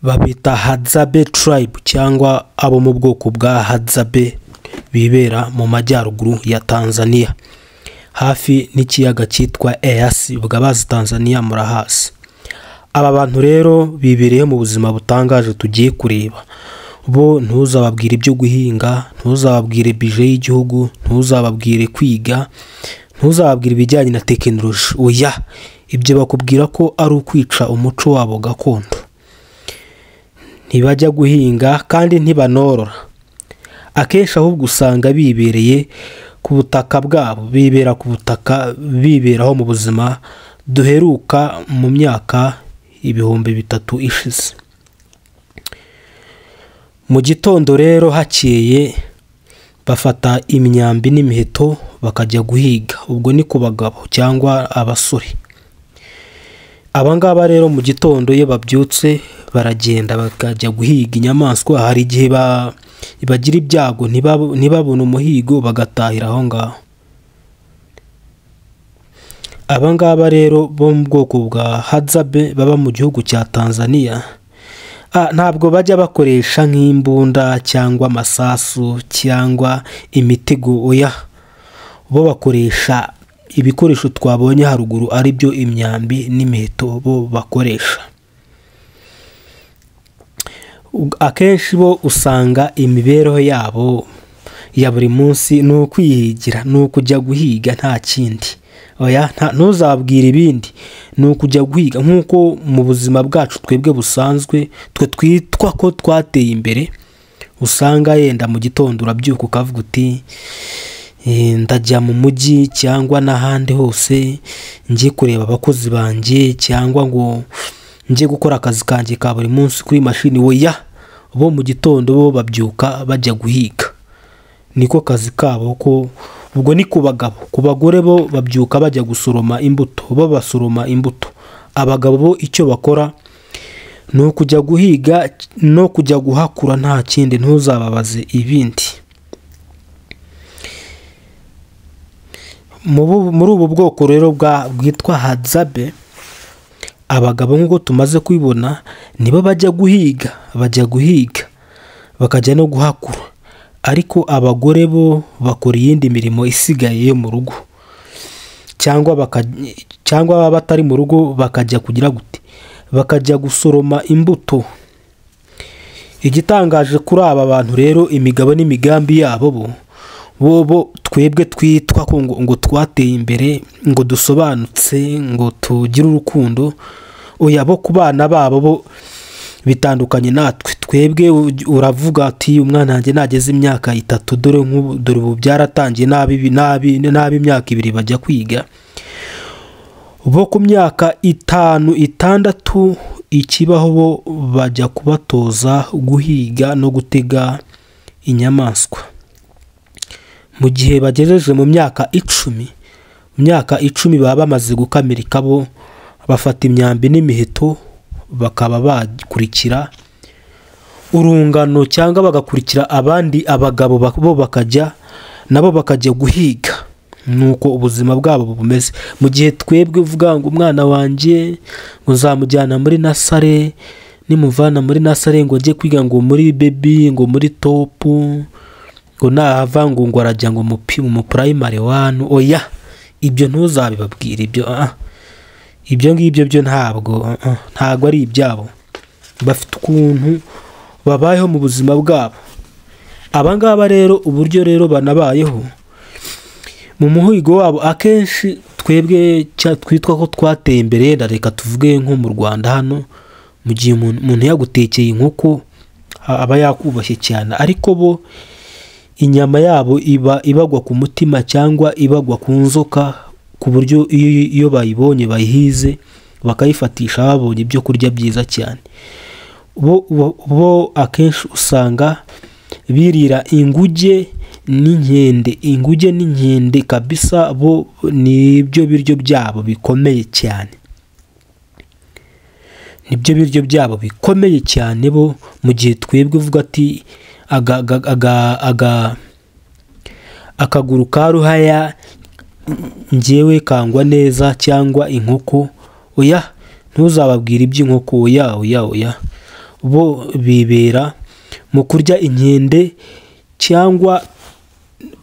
babita hadzabe tribe cyangwa abo mu bwoko bwa hadzabe bibera mu majyaruguru ya tanzania hafi n'ikiyaga cyitwa eyasi bazi tanzania murahazi aba bantu rero bibereye mu buzima butangaje tugiye kureba bo ntuzababwire ibyo guhinga ntuzababwire bije y'igihugu ntuzababwire kwiga ntuzababwire ibijyanye na tekinoloji oya ibyo bakubwira ko ari ukwica umuco wabo gakondo ntibajya guhinga kandi ntibanorora akenshi ahubwo usanga bibereye ku butaka bwabo bibera ku butaka biberaho mu buzima duheruka mu myaka ibihumbi bitatu ishize mu gitondo rero hakeye bafata imyambi n'imiheto bakajya guhiga ubwo ni ku bagabo cyangwa abasore abangaba rero mu gitondo iyo babyutse baragenda bakajya guhiga inyamaswa hari igihe bagira ibyago ntibabone umuhigo bagatahira aho ngaho abangaba rero bo mu bwoko bwa hadzabe baba mu gihugu cya tanzania ntabwo bajya bakoresha nk'imbunda cyangwa amasasu cyangwa imitego oya bo bakoresha ibikoresho twabonye haruguru ari byo imyambi n'imiheto bo bakoresha akenshi bo usanga imibereho yabo ya buri munsi ni ukwihigira ni ukujya guhiga nta kindi ntuzabwire ibindi ni ukujya guhiga nk'uko mu buzima bwacu twebwe busanzwe twe twitwa ko twateye imbere usanga yenda mu gitondo urabyuka ukavuga uti ndajya mu mujyi cyangwa n'ahandi hose njye kureba abakozi banjye cyangwa ngo njye gukora akazi kanjye ka buri munsi kuri mashini weya bo mu gitondo bo babyuka bajya guhiga niko kazi kabo ko ubwo ni ku bagabo ku bagore bo babyuka bajya gusoroma imbuto bo basoroma imbuto abagabo bo icyo bakora ni ukujya guhiga no kujya guhakura nta kindi ntuzababaze ibindi muri ubu bwoko rero bwitwa hadzabe abagabo nk'uko tumaze kubibona nibo bajya guhiga bajya guhiga bakajya no guhakura ariko abagore bo bakora iyindi mirimo isigaye yo mu rugo cyangwa cyangwa baba batari mu rugo bakajya kugira gute bakajya gusoroma imbuto igitangaje kuri aba bantu rero imigabo n'imigambi yabo bo bo bo twebwe twitwa ko ngo twateye imbere ngo dusobanutse ngo tugire urukundo oya bo ku bana babo bo bitandukanye natwe twebwe uravuga ati umwana wanjye nageze imyaka itatu dore nk'ubu dore ubu byaratangiye nabi imyaka ibiri bajya kwiga bo ku myaka itanu itandatu ikibaho bo bajya kubatoza guhiga no gutega inyamaswa mu gihe bagejeje mu myaka icumi mu myaka icumi baba bamaze gukamirika bo bafata imyambi n'imiheto bakaba bakurikira urungano cyangwa bagakurikira abandi abagabo bo bakajya nabo bakajya guhiga nuko ubuzima bwabo bumeze mu gihe twebwe uvuga ngo umwana wanjye ngo nzamujyana muri nasare nimuvana muri nasare ngo ajye kwiga ngo muri bebi ngo muri topu ngo nahava ngo ngo arajya ngo mu purayimari wani oya ibyo ntuzabibabwire ibyo ibyo ngibyo byo ntabwo ntabwo ari ibyabo bafite ukuntu babayeho mu buzima bwabo abangaba rero uburyo rero banabayeho mu muhigo wabo akenshi twebwe twitwa ko twateye imbere na reka tuvuge nko mu rwanda hano mu gihe umuntu yagutekeye inkoko aba yakubashye cyane ariko bo inyama yabo iba ibagwa ku mutima cyangwa ibagwa ku nzoka ku buryo iyo bayibonye bayihize bakayifatisha babonye ibyo kurya byiza cyane bo akenshi usanga birira inguge n'inkende inguge n'inkende kabisa bo ni ibyo biryo byabo bikomeye cyane nibyo biryo byabo bikomeye cyane bo mu gihe twebwe uvuga ati aga akaguru ka ruhaya ngewe kangwa neza cyangwa inkoko oya ntuzababwire iby'inkoko oya oya oya bo bibera mu kurya inkende cyangwa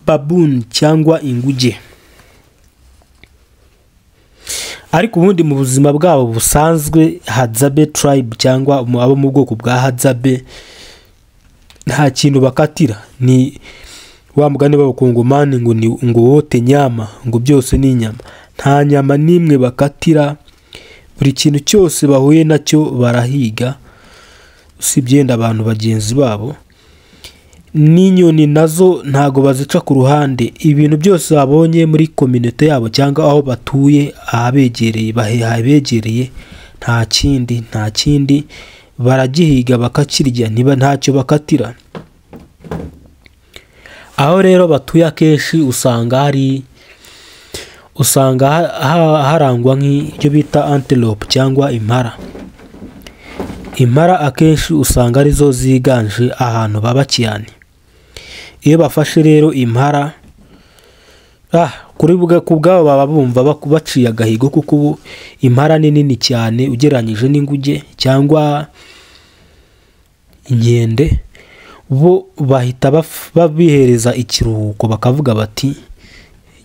babuni cyangwa inguge ariko ubundi mu buzima bwabo busanzwe hadzabe turayibu cyangwa abo mu bwoko bwa hadzabe nta kintu bakatira ni wa mugani b'abakongomani ngo ni ngo wote nyama ngo byose ni inyama nta nyama n'imwe bakatira buri kintu cyose bahuye nacyo barahiga usibye yenda abantu bagenzi babo n'inyoni nazo ntago bazica ku ruhande ibintu byose babonye muri kominite yabo cyangwa aho batuye ahabegereye habegereye nta kindi nta kindi baragihiga bakakirya niba ntacyo bakatira aho rero batuye akenshi usanga hari usanga harangwa nk'ibyo bita antelope cyangwa impara impara akenshi usanga arizo ziganje ahantu baba cyane iyo bafashe rero impara kuri ku bwabo baba bumva baciye agahigo kuko ubu impara ni nini cyane ugereranyije n'inguge cyangwa inkende bo bahita babihereza ikiruhuko bakavuga bati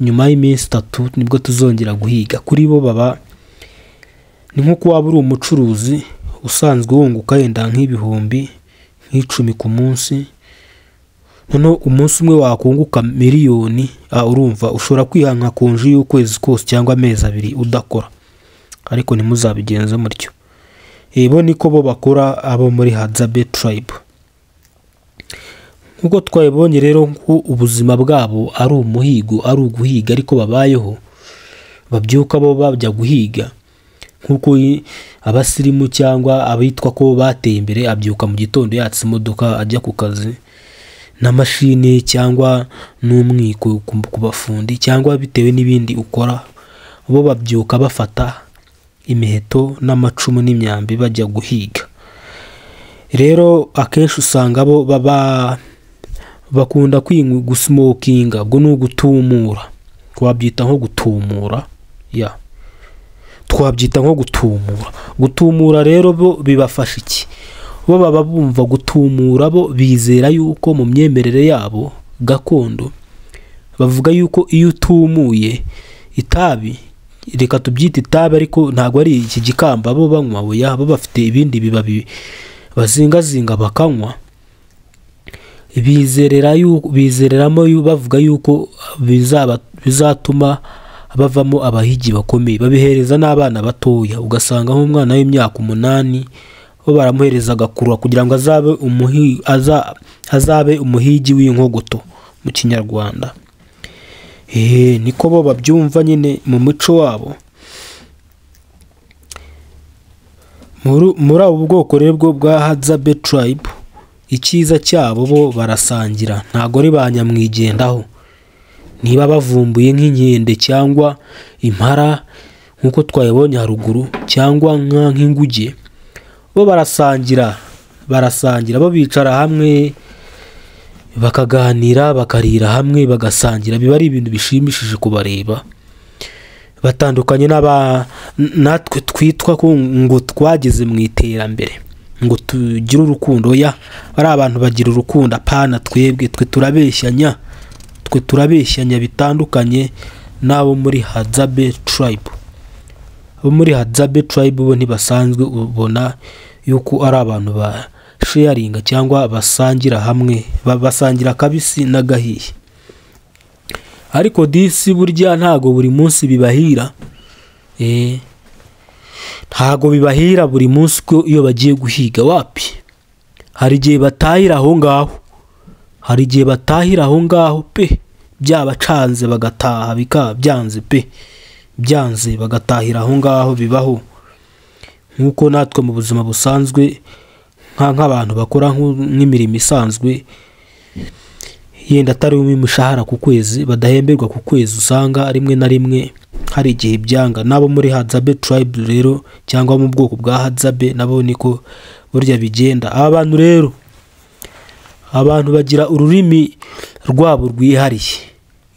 nyuma y'iminsi itatu nibwo tuzongera guhiga kuri bo baba ni nk'uko waba uri umucuruzi usanzwe wunguka yenda nk'ibihumbi nk'icumi ku munsi noneho umunsi umwe wakunguka miliyoni urumva ushobora kwihanka konji y'ukwezi kose cyangwa amezi abiri udakora ariko ntimuzabigenze mutyo ebo niko bo bakora abo muri hadzabe turayibu nk'uko twabibonye rero ko ubuzima bwabo ari umuhigo ari uguhiga ariko babayeho babyuka bo bajya guhiga nk'uko abasirimu cyangwa abitwa ko bateye imbere abyuka mu gitondo yatse imodoka ajya ku kazi na mashini cyangwa n'umwiko ku bafundi cyangwa bitewe n'ibindi ukora bo babyuka bafata imiheto n'amacumu n'imyambi bajya guhiga rero akenshi usanga bo baba bakunda gusimokinga ubwo ni ugutumura twabyita nko gutumura ya twabyita nko gutumura gutumura rero bo bibafasha iki bo baba bumva gutumura bo bizera yuko mu myemerere yabo gakondo bavuga yuko iyo utumuye itabi reka tubyite itabi ariko ntabwo ari iki gikamba bo banywa bo bafite ibindi bibabi bazingazinga bakanywa bizereramo bavuga yuko bizatuma bavamo abahigi bakomeye babihereza n'abana batoya ugasanga nk'umwana w'imyaka umunani bo baramuhereza agakura kugira ngo azabe umuhigi w'inkogoto mu kinyarwanda niko bo babyumva nyine mu muco wabo muri ubu bwoko rero bwo bwa hadzabe turayibu icyiza cyabo bo barasangira ntabwo ari ba nyamwigendaho niba bavumbuye nk'inkende cyangwa impara nk'uko twayibonye haruguru cyangwa nk'inguge bo barasangira barasangira bo bicara hamwe bakaganira bakarira hamwe bagasangira biba ari ibintu bishimishije kubareba batandukanye natwe twitwa ngo twageze mu iterambere ngo tugire urukundo ya ari abantu bagira urukundo apana twebwe twe turabeshyanya twe turabeshyanya bitandukanye n'abo muri hadzabe turayibu abo muri hadzabe turayibu bo ntibasanzwe ubona yuko ari abantu ba sheyaringa cyangwa basangira hamwe basangira akabisi n'agahiye ariko disi burya ntabwo buri munsi bibahira eee ntago bibahira buri munsi ko iyo bagiye guhiga wapi hari igihe batahira aho ngaho hari igihe batahira aho ngaho pe byabacanze bagataha bikaba byanze pe byanze bagatahira aho ngaho bibaho nk'uko natwe mu buzima busanzwe nk'abantu bakora nk'imirimo isanzwe yenda atari umwe umushahara ku kwezi badahemberwa ku kwezi usanga rimwe na rimwe hari igihe byanga n'abo muri hadzabe turayibu rero cyangwa mu bwoko bwa hadzabe nabo niko burya bigenda aba bantu rero abantu bagira ururimi rwabo rwihariye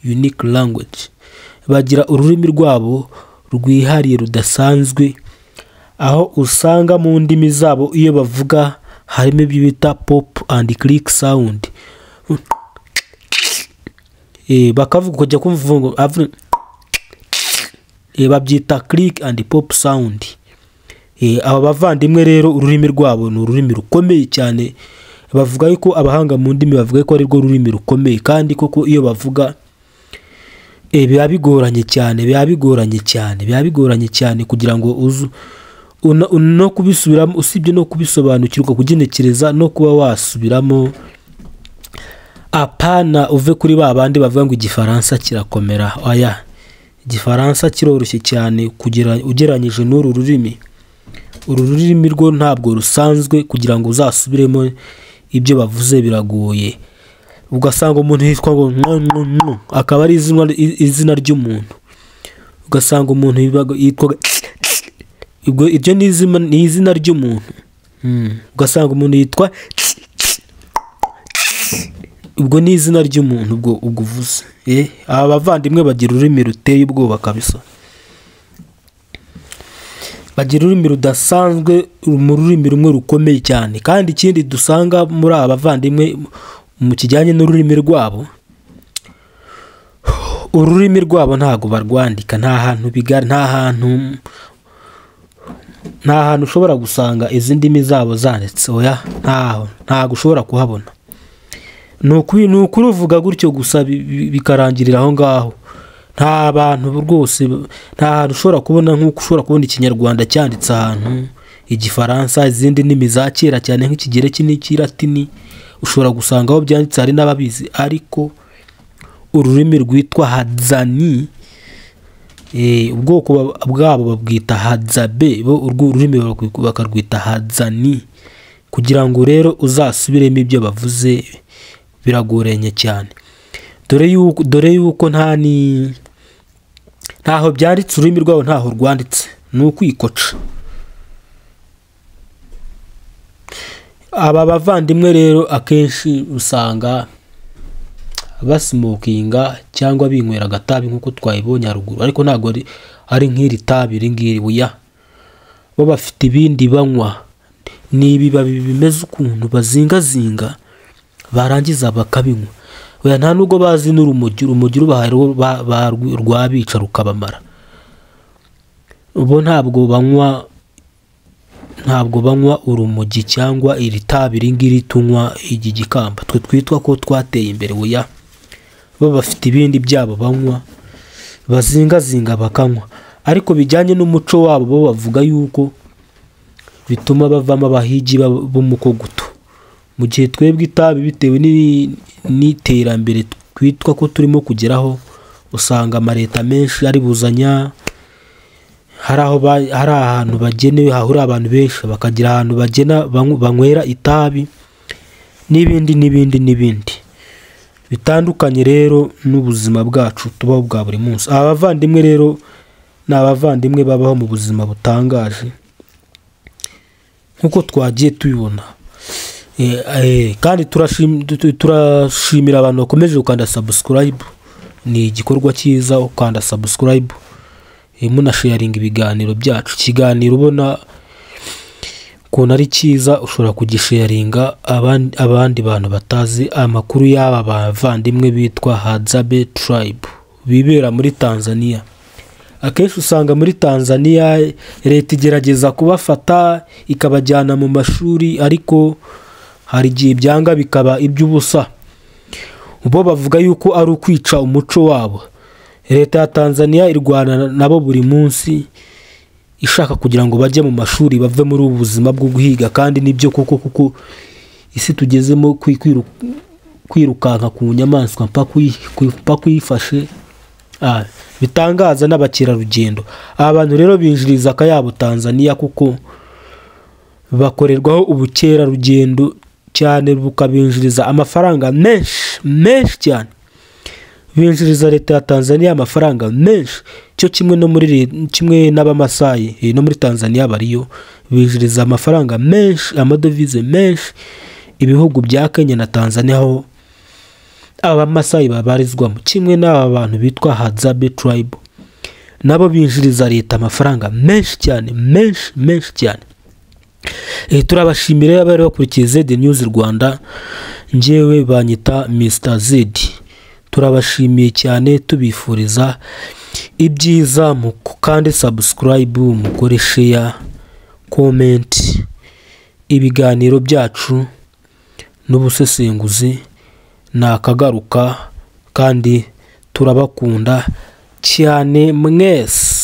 yunike langweji bagira ururimi rwabo rwihariye rudasanzwe aho usanga mu ndimi zabo iyo bavuga harimo ibyo bita pop and click sound Eh, bakavuga ukajya kumva ngo avuga eh, babyita click and pop sound Eh, aba bavandimwe rero ururimi rwabo ni ururimi rukomeye cyane bavuga yuko abahanga mu ndimi bavuga ko ari rwo rurimi rukomeye kandi koko iyo bavuga eh, biba bigoranye cyane biba bigoranye cyane biba bigoranye cyane kugira ngo uzu una- una- no kubisubiramo usibye no kubisobanukirwa kugenekereza no kuba wasubiramo apana uve kuri ba bandi bavuga ngo igifaransa kirakomera oya igifaransa kiroroshye cyane kugera ugereranyije n'uru rurimi uru rurimi rwo ntabwo rusanzwe kugira ngo uzasubiremo ibyo bavuze biragoye ugasanga umuntu yitwa ngo nkononko akaba ari izina, izina ry'umuntu ugasanga umuntu yibaga- yitwa ubwo iryo ni izina, ni izina ry'umuntu Mm. ugasanga umuntu yitwa ubwo ni izina ry'umuntu ubwo ubwo uvuze Eh, aba bavandimwe bagira ururimi ruteye ubwoba kabisa bagira ururimi rudasanzwe ru- mu rurimi rumwe rukomeye cyane kandi ikindi dusanga muri aba bavandimwe mu kijyanye n'ururimi rwabo ururimi rwabo ntabwo barwandika nta hantu biga nta hantu nta hantu ushobora gusanga izi ndimi zabo zanditse oya ntaho ntabwo ushobora kuhabona ni ukuri ni ukuri uvuga gutyo gusa bi- bi- bikarangirira aho ngaho nta bantu rwose nta hantu ushobora kubona nk'uko ushobora kubona ikinyarwanda cyanditse ahantu igifaransa izindi ndimi za kera cyane nk'ikigereki n'ikiratini ushobora gusanga aho byanditse hari n'ababizi ariko ururimi rwitwa hadzani eh, ubwoko ba- bwabo babwita hadzabe bo urwo ururimi barwi- bakarwita hadzani kugira ngo rero uzasubiremo ibyo bavuze biragoranye cyane dore yuko dore yuko nta ni ntaho byanditse ururimi rwabo ntaho rwanditse ni ukwikoca aba bavandimwe rero akenshi usanga basimokinga cyangwa binywera agatabi nk'uko twabibonye haruguru ariko ntabwo ari- ari nk'iri tabi iri ngiri buya bo bafite ibindi banywa ni ibibabi bimeze ukuntu bazingazinga barangiza bakabinywa Oya, nta nubwo bazi n'urumogi urumogi rubahaye rwo ba- ba- rwabica rukabamara bo ntabwo banywa ntabwo banywa urumogi cyangwa iri tabi iri ngiri tunywa iki gikamba twe twitwa ko twateye imbere oya bo bafite ibindi byabo banywa bazingazinga bakanywa ariko bijyanye n'umuco wabo bo bavuga yuko bituma bavamo abahigi b'ab- b'umukoguto mu gihe twebwe itabi bitewe n'i- n'iterambere twitwa ko turimo kugeraho usanga amaleta menshi aribuzanya hari aho ba- hari ahantu bagenewe hahurira abantu benshi bakagira ahantu bagena banyw- banywera itabi n'ibindi n'ibindi n'ibindi bitandukanye rero n'ubuzima bwacu tubaho bwa buri munsi aba bavandimwe rero ni abavandimwe babaho mu buzima butangaje nk'uko twagiye tubibona Eh, eh, kandi turashim- tu- tu- turashimira abantu bakomeje gukanda subscribe ni igikorwa cyiza ukanda subscribe eh, munasharinga ibiganiro byacu ikiganiro ubona ukuntu ari cyiza ushobora kugisharinga abandi, abandi bantu batazi amakuru y'aba bavandimwe bitwa hadzabe tribe bibera muri tanzania akenshi usanga muri tanzania leta igerageza kubafata ikabajyana mu mashuri ariko hari igihe byanga bikaba iby'ubusa bo bavuga yuko ari ukwica umuco wabo leta ya tanzania irwana nabo buri munsi ishaka kugira ngo bajye mu mashuri bave muri ubu buzima bwo guhiga kandi nibyo koko kuko isi tugezemo kwi- kwiru- kwirukanka ku nyamaswa mpaka uyi- mpaka uyifashe Ah, bitangaza n'abakerarugendo aba bantu rero binjiriza akayabo tanzania kuko bakorerwaho ubukerarugendo cyane bukabinjiriza amafaranga menshi menshi cyane binjiriza leta ya tanzania amafaranga menshi cyo kimwe no muri le- kimwe n'abamasayi eh, no muri tanzania bariyo binjiriza amafaranga menshi amadovize menshi ibihugu bya kenya na tanzania ho abamasayi babarizwamo kimwe n'aba bantu bitwa hadzabe turayibu nabo binjiriza leta amafaranga menshi cyane menshi menshi cyane Eh, turabashimira iyo bari bakurikiye zedi News rwanda ngewe banyita Mr zedi turabashimiye cyane tubifuriza ibyiza mu kandi sabusikarayibu mukore sheya komenti ibiganiro byacu n'ubusesenguzi ni akagaruka kandi turabakunda cyane mwese